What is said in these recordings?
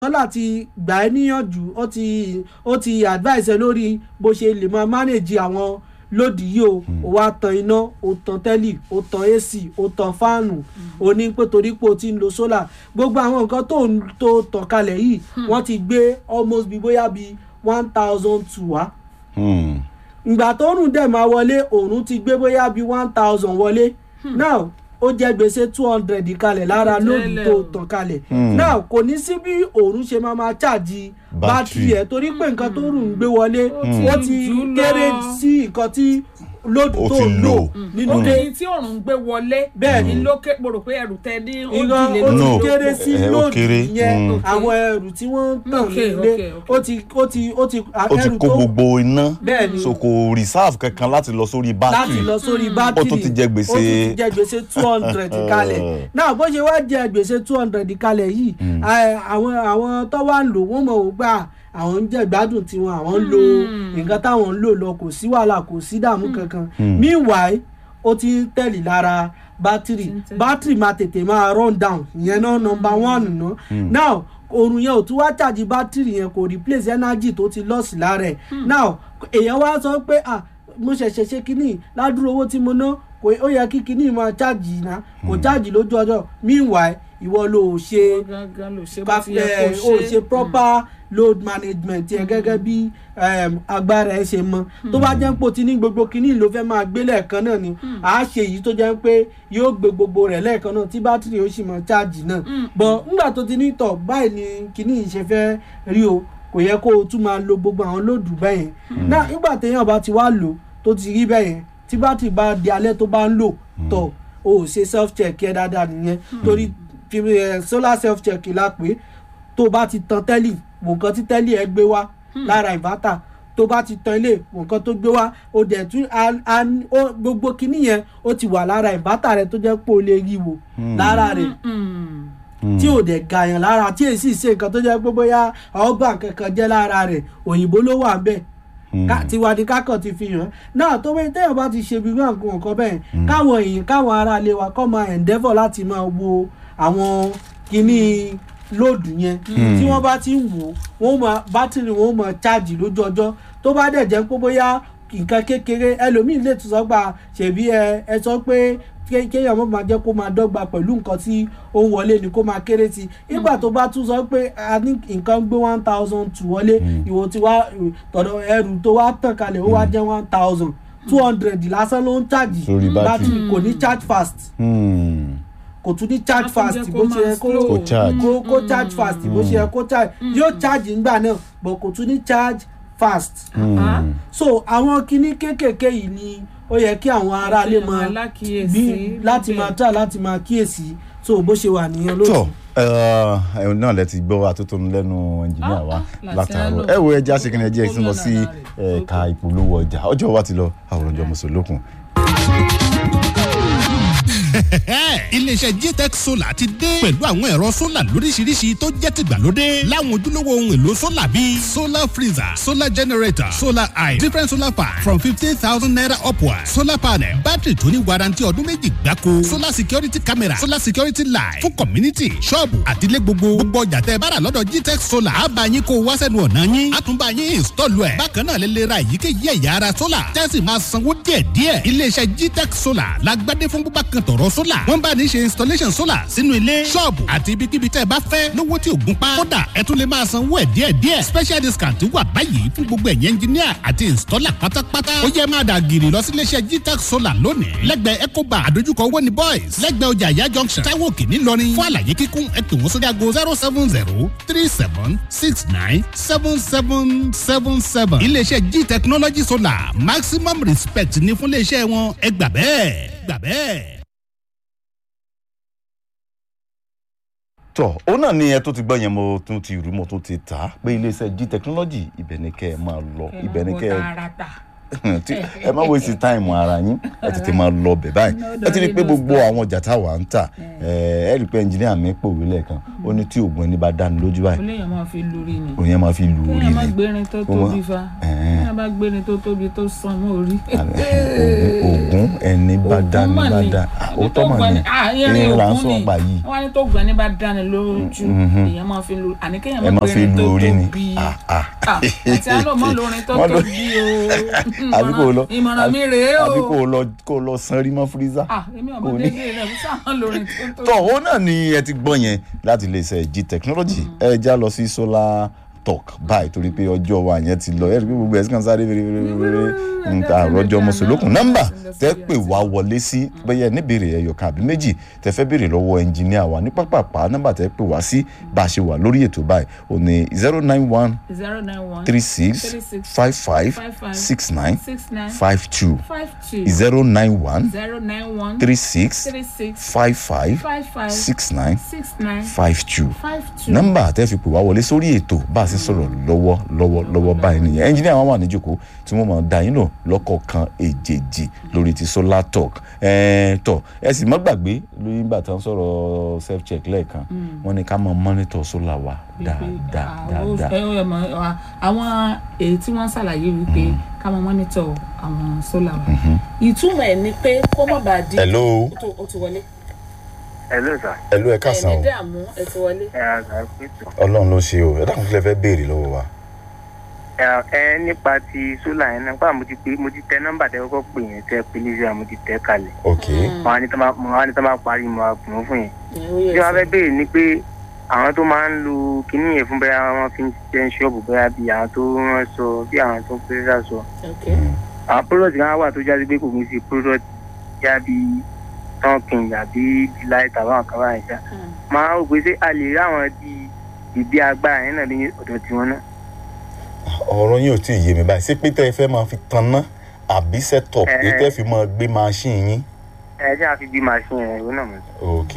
tọ́lá ti gbà ẹ́ níyànjú ó ti ó ti advice ẹ lórí bó ṣe lè máa manage àwọn lòdì yìí o ó wá tan iná ó tan tẹ́lì ó tan ac ó tan fáànù ó ní pé torí pé o ti ń lo solar gbogbo àwọn nǹkan tó ń tó tàn kalẹ̀ yìí wọ́n ti gbé almost bí bóyá bí one thousand two wá Hmm. ìgbà tó rùn dẹ̀ máa wọlé òòrùn ti gbé bóyá bí one thousand wọlé now ó jẹ gbèsè two hundred kalẹ̀ lára lóòdù Tẹ́lẹ̀ tó o. tàn kalẹ̀ Hmm. now kò ní sí bí òòrùn ṣe máa máa ṣáàjì Bátìrì. bátìrì ẹ̀ torí pé nǹkan tó rùn ń gbé wọlé Hmm. ó ti jù lọ. kéré sí nǹkan tí lóòdù Ó tó ti ń lò. lò nínú ó ilé ní tí òòrùn gbé wọlé Bẹ́ẹ̀ ni. ní lókè mo rò pé ẹrù tẹ ní ó ìran dìlé ó ti No. kéré sí Eh, ó lóòdù kéré. yẹn Hmm. àwọn ẹrù tí wọ́n ń tàn Okay, nílé okay, okay. ó ti ó ti ó ti ó ti ẹrù kó tó gbogbo iná Bẹ́ẹ̀ ni. so kò reserve kankan láti lọ sórí láti bátìrì lọ sórí bátìrì Ó tún ti jẹ gbèsè- ó tún ti jẹ gbèsè two hundred kalẹ̀ náà bó ṣe wá jẹ gbèsè two hundred kalẹ̀ yìí ẹ, àwọn àwọn tó wá ń lò wọ́n mọ̀ wọ́n gbà àwọn ń jẹ gbádùn tiwọn àwọn ń lo nǹkan táwọn ń lò lọ kò sí wàhálà kò sí dààmú kankan meanwhile ó ti ń tẹ̀lé lára bátìrì bátìrì máa tètè máa run down ìyẹn náà number one ná now oorun yẹn ò tún wá ṣàjì bátìrì yẹn kò replace energy tó ti lọ́ọ̀sì lára ẹ̀ now èèyàn wá sọ pé ah mo ṣẹ̀ṣẹ̀ ṣe kínní ládùúró owó tí mo ná kò ó yẹ kí kínní máa ṣáàjì iná kò ṣáàjì lójú ọjọ́ meanwhile ìwọ ló ò ṣe gángan ló ṣe bá ti yẹ ẹ, kó ó ṣe ṣe proper load management yẹn gẹ́gẹ́ bí um, agbára ẹ ṣe mọ tó bá jẹ́ pé o ti ní gbogbo kínní ló fẹ́ máa gbé lẹ́ẹ̀kan náà ni à á ṣe èyí tó jẹ́ pé yóò gbé gbogbo rẹ̀ lẹ́ẹ̀kan náà tí bátìrì ó sì mọ ṣáàjì náà bọ̀ nígbà tó ti ní tọ̀ báyìí ni kínní yìí ṣe fẹ́ rí o kò yẹ kó o tún máa lo gbogbo àwọn lóòdù bẹ́yẹn náà nígbà téèyàn bá ti wá lò tó ti rí bẹ́yẹn tí bátìrì bá di alẹ́ tó bá ń lò tọ̀ o ò ṣe self check yẹ dáadáa nìyẹn torí fi ẹ, solar self check la pé tó bá ti tan tẹ́lì wò nǹkan tí tẹ́lì ẹ gbé wá lára ìbátà tó bá ti tan ilé wò nǹkan tó gbé wá ó dẹ̀ tún a- a- ó- gbogbo kinní yẹn ó ti wà lára ìbátà rẹ tó jẹ́ pé o lè rí wò lára rẹ̀ tí ò dẹ̀ gàyàn lára tí èsì ṣe nǹkan tó jẹ́ pé bóyá ọgbà kankan jẹ́ lára rẹ̀ òyìnbó ló wà bẹ́ẹ̀ ká tiwa ni kákàn ti fi hàn náà tó bẹ́ẹ̀ téèyàn bá ti ṣe bí wọn nǹkan nǹkan bẹ́ẹ̀ káwọn èèyàn káwọn ará ilé wa kọ́ máa endeavour láti máa wo àwọn kinní lóòdù yẹn tí wọ́n bá ti ń wò wọ́n máa bátìrì wọn ó máa cháàjì lójú ọjọ́ tó bá dẹ̀ jẹ́ pé bóyá nǹkan kékeré ẹlòmíì lè tún sọ gbà ṣèbí ẹ ẹ sọ pé ké- kéèyàn mọ̀ máa jẹ́ kó máa dọ́gba pẹ̀lú nǹkan tí ó ń wọlé ni kó máa kéré sí i nígbà tó bá tún sọ pé a ní nǹkan gbé one thousand two wọlé ìwò tí wá tọ̀dọ̀ ẹrù tó wá tàn kalẹ̀ ó wá jẹ́ one thousand two hundred lásán ló ń ṣáàjì Sórí bátìrì. kò ní charge fast Hmm. kò tún ní charge Á tún fast jẹ́ bó kó ṣe yẹ máa kó slow. Kó charge. kó kó charge fast bó ṣe yẹ kó charge yóò charge ńgbà náà but kò tún ní charge fast Ah, so àwọn kinní kéékèèké yìí ni ó yẹ kí àwọn aráalé Kéèyàn máa máa lákìyèsí bí láti níbẹ̀. máa tà láti máa kíyèsí so bó ṣe wà nìyẹn tọ lójú. ẹ náà lẹ ti gbọ́ atótónu lẹ́nu ẹnjìníà wa Ah, ah, látàárọ̀ Làtíánù. ẹ wo ẹja ṣe kí ni ẹjẹ ìsìn lọ sí Gómìnà rẹ̀. ẹ̀ka ìpolówó ọjà ọjọ́ wa ti lọ àwòrán ọjọ́ mùsùlùkùn. iléeṣẹ́ gtech solar ti dé pẹ̀lú àwọn ẹ̀rọ solar lóríṣiríṣi tó jẹ́ tìgbàlódé láwọn ojúlówó ohun èlò solar bíi solar freezer solar generator solar eye different solar fan from fifteen thousand naira upward solar panel battery tó ní warranty ọdún méjì gbáko solar security camera solar security light fún community ṣọ́ọ̀bù àtìlẹ́ gbogbo gbogbo ọjà tẹ́ ẹ bá rà lọ́dọ̀ gtech solar á bá yín kó o wá sẹ́nu ọ̀nà yín á tún bá yín install ẹ̀ bákan náà lè lè ra èyíkéyìí ẹ̀yà ara solar tẹ́sí máa sanwó díẹ̀díẹ̀ iléeṣẹ́ gtech solar lágbádé fún búbá kan tọ̀rọ̀ solar wọ́n bá ní ṣe installation solar sínú ilé ṣọ́ọ̀bù àti ibikíbi tẹ́ ẹ bá fẹ́ lówó tí ò gún pa kódà ẹ tún lè máa sanwó ẹ̀ díẹ̀díẹ̀ special discount wà báyìí fún gbogbo ẹ̀yẹ engineer àti installer pátápátá ó yẹ máa dà gírì lọ sí iléeṣẹ́ gtech solar lónìí lẹ́gbẹ̀ẹ́ ecoba àdójúkọ owó ní boys lẹ́gbẹ̀ẹ́ ọjà ìyá junction taiwo òkè ńìlọrin fún àlàyé kíkún ẹ pè wọ́n sórí aago zero seven zero three seven six nine seven seven seven seven iléeṣẹ́ g technology solar maximum respect ní fún iléeṣẹ́ wọn ẹ gbà bẹ́ẹ̀ gbà bẹ́ẹ̀. tọ òun náà ni ẹ tó ti gbọ́ yẹn mo tún ti rú mo tún ti tà á pé iléeṣẹ́ g technology ibẹ̀ ni kẹ́ ẹ máa lọ ibẹ̀ ni kẹ́ ẹ tààràtà. tí ẹ má waste time ara yín ẹ tètè máa lọ bẹ̀ báyìí ẹ ti rí i pé gbogbo àwọn ọjà táwa ń tà ẹ ẹ rí i pé ẹnjìníà mi pòwé lẹ́ẹ̀kan ó ní tí oògùn ẹni bá dáni lójú báyìí olóyìn máa fi lórí ni òun yẹn máa fi lù ú rí kéèyàn má ni gbérin tó Ó máa- tóbi fa. ẹ Ẹ̀hẹ́n. ní bá gbé ni tó tóbi tó san mọ́ orí. ogun ẹni bá dá ní bá dá ó tọ́ mọ̀ ní irin là ń sọ̀rọ̀ pa yìí wọ́n á ní tó gbọ́n ní bá dání lójú èèyàn máa fi lu àní kéèyàn ẹ máa máa fi gbé lu tó orí ni tóbi. Ah, ah. Ah, àti àlọ́ mọ́ lórin tó Mọ́ ló- tóbi o. àbí kò lọ ìmọ̀ràn mi rèé o. àbí kò lọ kò lọ sanrí mọ́ fírísà. Ah, èmi ọmọ kò ní. dédé rẹ̀ fún sáwọn lórin tó tóbi. tọ́ ó náà ni ẹ ti gbọ́ yẹn láti iléeṣẹ́ g technology ẹ já lọ sí solar talk báyìí torí pé ọjọ́ wa yẹn ti lọ ẹ rí i pé gbogbo ẹ̀sìn kan sáré fèrèfèrè nta àròjọ mùsùlùkùn nọ́mbà tẹ́ pè wá wọlé sí bẹ́yẹ níbèrè ẹ̀yọ̀kan àbí méjì tẹ́ fẹ́ béèrè lọ́wọ́ ẹnjìníà wa ní pápápá nọ́mbà tẹ́ pè wá sí bá a ṣe wà lórí ètò báyìí ò ní zero nine one zero nine one three six five five six nine six nine five two five two zero nine one zero nine one three six three six five five five five six nine six nine five two five two. nọ́mbà tẹ́ fi pè wá wọlé sórí ètò bá a ṣe sọ̀rọ̀ lọ́wọ́ lọ́wọ́ lọ́wọ́ báyìí nìyẹn ẹnjìnìà wọn wà níjòkó tí wọ́n máa da yín lò lọ́kọ̀ọ̀kan èjèèjì lórí ti solar talk ẹ̀ẹ́n tọ̀ ẹ sì má gbàgbé lórí nígbà tí wọ́n sọ̀rọ̀ self check lẹ́ẹ̀kan wọ́n ní ká máa monitor solar wa dáadáa dáadáa àwọn èyí tí wọ́n ṣàlàyé wípé ká máa mọ́nítọ̀ àwọn sólà wa ìtumọ̀ ẹ̀ ni pé kó má bàa di hello ó tó- ó ti wọlé Hello sir. hello ẹ káàsán ẹ̀mí o dààmú ẹ ti wọlé. ẹ àgbà pẹ̀tù. ọlọ́run ló ṣe o ẹ dákun kí lẹ fẹ́ béèrè lọ́wọ́ wa. ẹ ẹ nípa ti sólà yẹn náà nípa mo ti pé mo ti tẹ nọ́mbà tẹ kọ́kọ́ pè yẹn tẹ pé ní sẹ́yà mo ti tẹ kalẹ̀. ok mo wá ní tọ́ máa mo wá ní tọ́ máa parí mo wá pè wọ́n fún yẹn. Ẹ, ó yẹ bí wọ́n sọ. fẹ́ béèrè ni pé àwọn tó máa ń lo kinní yẹn fún bẹ́ẹ̀ wọ́n fi ń ṣiṣẹ́ ṣọ́ọ̀bù bẹ́ẹ̀ bí àwọn tó rán sọ bí àwọn tó pẹ́sà sọ. Ok. àwọn product kan wà tó jáde pé kò ní sí product já bí tọ́kìn àbí delight àbáwọn kan báyìí ṣá. Mm. máa ń rò pé ṣé a lè rí àwọn di ìdí agbára yẹn náà ní ọ̀dọ̀ tiwọn náà. ọ̀rọ̀ yín ò tí ì yé mi báyìí ṣé pé tẹ́ ẹ fẹ́ máa fi tanná àbí setup Ẹ, pé ẹ. tẹ́ fi máa gbé machine yín. ẹ ṣe àfi bí machine ẹ̀ ìwé náà mọ̀. ok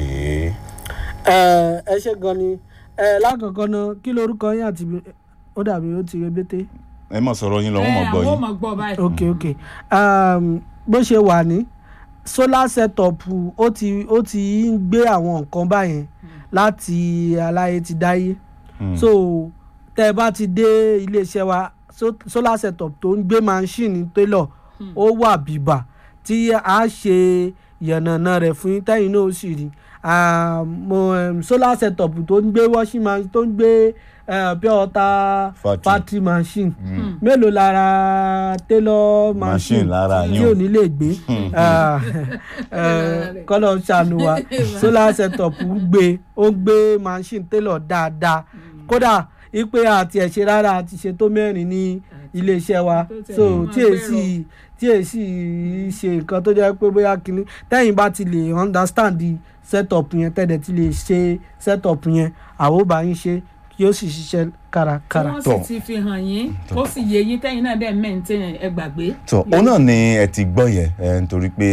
ẹ ẹ ṣe gan ni ẹ lákọ̀ọ́kọ́ náà kí lorúkọ yín àti ibi- ó dàbí ó ti rebété. ẹ mọ̀ sọ̀rọ̀ yín lọ wọ́n mọ̀ Ẹ, gbọ́ àwọn ò yín. mọ̀ gbọ́ báyìí. ok ok um, bó ṣe wà ní solar setup ó ti ó ti ń gbé àwọn nǹkan báyẹn láti aláyé ti dáyé Hmm. so tẹ́ ẹ bá ti dé iléeṣẹ́ wa so, solar setup tó ń gbé machine tailor ó wà bìbà tí a ṣe yànnàná rẹ̀ fún yín tẹ́yìn náà ó sì rí Ah, mo, um, solar setup tó ń gbé washing machine tó ń gbé uh, pure water Factory. factory machine mélòó lára tailor Machine machine lára tí yín o. ò ní lè gbé Ah, eh, kọ́lọ̀ ń ṣàánú wa solar setup ń gbé ó ń gbé machine tailor dáadáa kódà ipe àti ẹ̀ṣẹ̀ rárá àti ṣe tó mẹ́rin ní iléeṣẹ́ wa Tó tẹ̀ so mọ́ tí èsì tí èsì ṣe nǹkan tó jẹ́ pé bóyá kínní tẹ́yìn bá ti lè understand the setup yẹn tẹ́lẹ̀ ti lè ṣe setup yẹn àwọn ò bá yín ṣe kí ó sì ṣiṣẹ́ tí kárakára. wọ́n Tọ́. sì ti fi hàn yín tó sì yé yín tẹ́yìn náà dẹ̀ mẹ́ǹtẹ́ ẹ gbàgbé. tó ó náà ni ẹ ti gbọ́ yẹn ẹ nítorí pé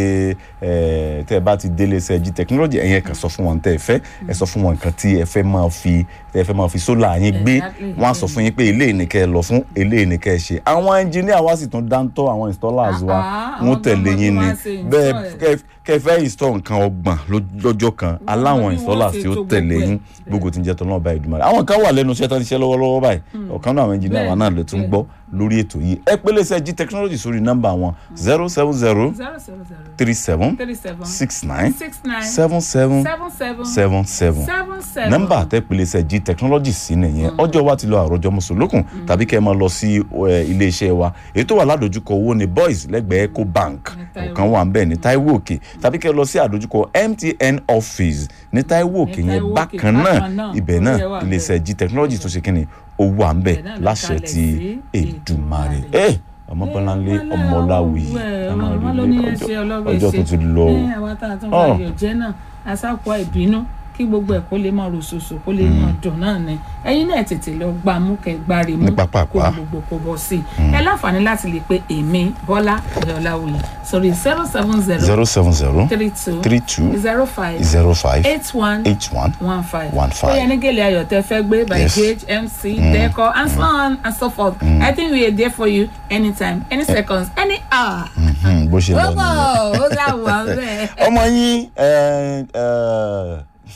ẹ tẹ́ ẹ bá ti délé iṣẹ́ g technology ẹ̀yẹn kan sọ fún wọn tẹ́ ẹ fẹ́ ẹ sọ fún wọn nǹkan tí ẹ fẹ́ máa fi tẹ́ ẹ fẹ́ máa fi sólà yín gbé Exactly. wọ́n á sọ fún yín pé eléyìí ni kẹ́ ẹ lọ fún eléyìí ni kẹ́ ẹ ṣe àwọn engineer wa sì tún dáńtọ́ àwọn installers wa Ah, ah, wọ́n àwọn tẹ̀lé gan-an yín ló ni máa ṣe bẹ́ẹ̀ install ẹ̀. kẹ́- kẹ́ ẹ fẹ́ install nǹkan ọgbọ̀n ló- lọ́jọ́ kan aláwọn bí wọ́n installers ṣe tí ó to tẹ̀lé gbogbo ẹ̀. yín gbogbo tí ń jẹ́ tọ́lọ́ bá ìdùnnú àwọn kan wà lẹ́nu iṣẹ́ tó ń ṣiṣẹ́ lọ́wọ́lọ́wọ́ báyìí ọ̀kan náà àwọn engineer wa Bẹ́ẹ̀, náà ló tún bẹ́ẹ̀. gbọ́ lórí ètò yìí ẹ pélé iṣẹ́ g technology sórí nọ́mbà wọn zero seven zero zero zero zero three seven three seven six nine six nine seven seven seven seven seven seven seven seven. nọ́mbà tẹ pélé iṣẹ́ g technology sí nìyẹn ọjọ́ wa ti lọ àròjọ mùsùlùkùn tàbí kẹ́ ẹ máa lọ sí ẹ, iléeṣẹ́ wa èyí tó wà ládojúkọ owó ní boys lẹ́gbẹ̀ẹ́ eco bank Ní Taiwo. ọ̀kan wà ń bẹ̀ ní taiwo òkè tàbí kẹ́ ẹ lọ sí àdojúkọ mtn office ní taiwo òkè Ní yẹn Taiwo Òkè, bákan náà bákan náà, ibẹ̀ orí náà ẹ̀ wà ń iléeṣẹ́ g technology tó ṣe kí ni ó wà ń bẹ̀ Ibẹ̀ náà ló láṣẹ kalẹ̀ ti sí Èdùmàrè Èdùmàrè. ẹ ọmọbọláńlé ọmọláwì wọn ló ní ẹsẹ ọlọ́bẹ̀ ọjọ́ tó ti lọ o. ẹ àwa tá a tún Ọ̀. fà yọ̀ jẹ́ náà asápò ìbínú kí gbogbo ẹ̀ kó lè máa ròṣòṣò kó lè máa dùn náà ni ẹ̀yin náà tètè lọ gbà mú kẹ gbáre mú Ní pápápá. kó gbogbo kó bọ́ sí i ẹ láǹfààní láti lè pe èmi bọ́lá ọ̀dọ́láwìyí sórí zero seven zero zero seven zero three two three two zero five zero five eight one eight one one five. One five. Bóyá ní gèlè ayọ̀ tẹ fẹ́ gbé by Yes. Gage MC Deco and so on and so forth. I think we are there for you anytime any seconds any hour. Mhm, bó ṣe lọ Ó nìyẹn. bọ̀ ó dà wà bẹ́ẹ̀. ọmọ yín ẹ, ẹ,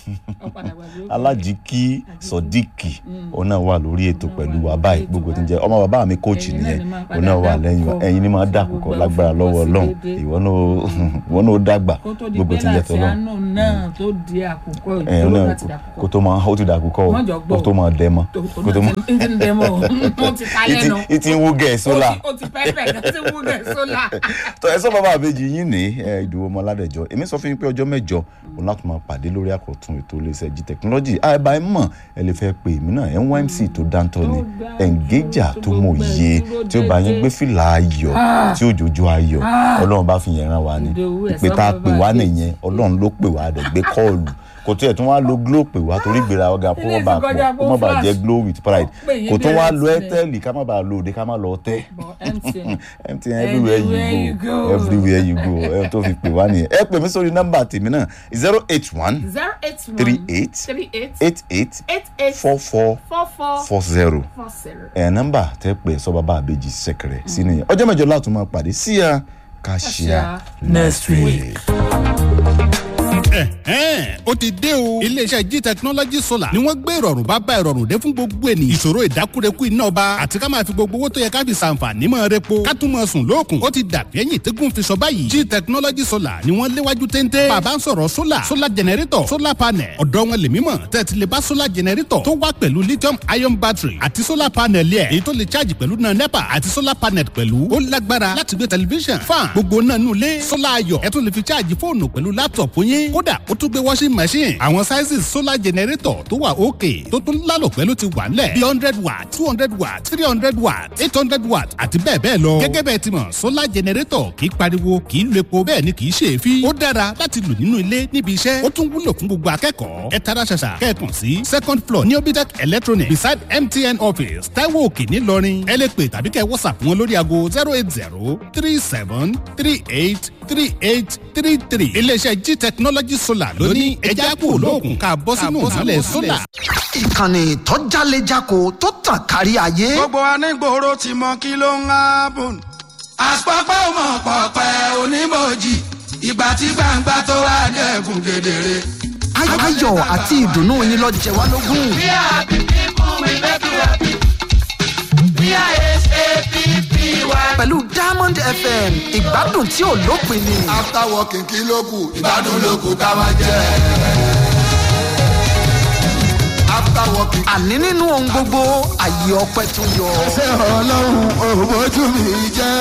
Ó padà gbàgbé ó kọ alájíkí sọdíkì òun náà wà lórí ètò pẹ̀lú wa báyìí gbogbo tí ń jẹ́ ọmọ bàbá mi kóòchì Ẹ̀yin náà nìyẹn ni máa padà òun náà wà lẹ́yìn wa dákúkọ. ẹ̀yin ni máa Ṣé dàkúkọ gbogbo lágbára ẹ̀ lọ́wọ́ fọwọ́ sí ọlọ́run déédéé? ìwọ náà ìwọ náà ó dàgbà kó tó di gbogbo pé tí ń jẹ́ láti tọ́lọ́ àánú náà tó di àkókò ẹ̀yin ìdúró náà láti dàkókò kó tó máa ó ti dàkúkọ o Wọ́n jọ gbọ́ kó tó máa dẹ́ mọ́ tó kó tó máa náà ti ń dẹ́mọ̀ ó ti ta lẹ́nu ìtì ń wú gẹ̀ sólà ó ti pẹ́pẹ́ kan tí wú gẹ̀ sólà. tọ ẹ sọ bàbá àbèjì yín ní ẹ, ìdòwò ọmọ aládẹjọ èmi sọ fún yín pé ọjọ́ mẹ́jọ òun láti máa pàdé lórí àkọtún ètò iléeṣẹ́ jí tẹkinọlọjì àìbá ẹ mọ̀ ẹ lè fẹ́ pè mí náà nymc tó dáńtọ́ ni dáńtọ́, ẹǹgéjà tó tó mọ̀ gbogbo ẹ̀ yé dúró tí ó bá yín déédéé. gbé fìlà ayọ̀ tí òjòjò ayọ̀ Ọlọ́run bá fi yẹn rán wa ni Ìdòwú ẹ̀ ìpè sọ tá a fún pè wá bàbá nìyẹn Ọlọ́run ló pè wá rẹ̀ gbé kọ́ọ̀lù kò tó ẹ̀ tún wá lo glo pè wá torí gbéra ọ̀gá kó má Ilé bàa ìfikọjá pọ̀ kó má bàa flash. jẹ́ glow with pride Ó pè yín kò tún wá direct lo ni. airtel ká má bàa lo òde ká má lọ tẹ́ But MTN MTN everywhere you Anywhere you go go. everywhere you go ẹ tó fi pè wá nìyẹn ẹ pè mí sórí nọ́mbà tèmi náà zero eight one zero eight one three eight three eight eight eight eight eight four four four four four zero four zero. ẹ nọ́mbà tẹ pé sọ bàbá àbèjì sẹkẹrẹ sí nìyẹn ọjọ́ mẹ́jọ láti máa pàdé sí ya kàṣíà Kàṣíà next week. Ẹ̀hẹ́n, ó ti dé o. iléeṣẹ́ g technology solar ni wọ́n gbé ìrọ̀rùn bá bá ìrọ̀rùn dé fún gbogbo ènìyàn. ìṣòro ìdákúrekú iná ọba àti ká máa fi gbogbo owó tó yẹ ká fi ṣàǹfààní mọ́ repo ká tún mọ́ sùn lóòkùn. ó ti dàbí ẹ̀yìn tẹ́gùn fi sọ báyìí. g technology solar ni wọ́n léwájú téńté. bàbá ń sọ̀rọ̀ solar solar generator solar panel ọ̀dọ́ wọn lè mímọ̀ tẹ́tí lè bá solar generator tó wá pẹ̀lú lithium ion battery àti solar panel yẹ èyí tó lè charge pẹ̀lú náà nepa àti solar panel pẹ̀lú ó lágbára láti gbé tẹlifíṣàn fan gbogbo náà nù lé solar ayọ̀ ẹ tún lè fi charge fóònù pẹ̀lú laptop yín kódà ó tún gbé washing machine àwọn sizes solar generator tó wà òkè tó tún lálò pẹ̀lú ti wà nílẹ̀ bí hundred watt two hundred watt three hundred watt eight hundred watt àti bẹ́ẹ̀ bẹ́ẹ̀ lọ. gẹ́gẹ́ bẹ́ẹ̀ ti mọ̀ solar generator kì í pariwo kì í lo epo bẹ́ẹ̀ ni kì í ṣe èéfín. ó dára láti lò nínú ilé níbi iṣẹ́ ó tún wúlò fún gbogbo akẹ́kọ̀ọ́. ẹ tara ṣàṣà kẹ́ẹ̀kan sí second floor ní obitec electronic beside mtn office taiwo òkè ńìlọrin ẹ lè pè tàbí kẹ́ whatsapp wọn lórí aago zero eight zero three seven three eight three eight three three iléeṣẹ́ g technology solar ló ní ẹja kúrò lóògùn ká bọ́ sínú ìmọ̀lẹ̀ solar. ìkànnì tó jálejako tó tàn kárí ayé. gbogbo anígboro ti mọ kí ló ń hábùn. àpapọ̀ ọmọ pọ̀pẹ́ onímọ̀jì ìgbà tí gbangba tó wá dẹ̀kun kedere. Ay- ayọ̀ àti ìdùnnú yín lọ jẹ wá lógún. We are happy people, we make you happy. We are S-A-P-P-Y. pẹ̀lú diamond fm ìgbádùn tí ò lópin ni. after working kí ló kù ìgbádùn ló kù ká máa jẹ. after working. àní nínú ohun gbogbo àyè ọpẹ tó yọ. ṣé ọlọ́run òbójú mi jẹ́.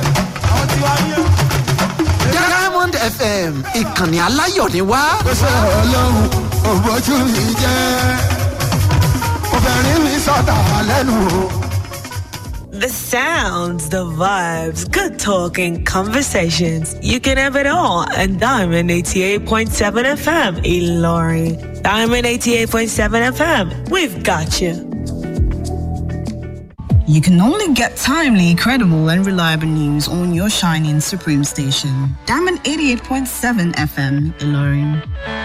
diamond fm ìkànnì aláyọ̀ ni wá. ṣé ọlọ́run òbójú mi jẹ́. obìnrin mi sọ̀tà lẹ́nu o. The sounds, the vibes, good talk and conversations. You can have it all on Diamond 88.7 FM, Ilorin. Diamond 88.7 FM, we've got you. You can only get timely, credible, and reliable news on your shining Supreme station. Diamond 88.7 FM, Ilorin.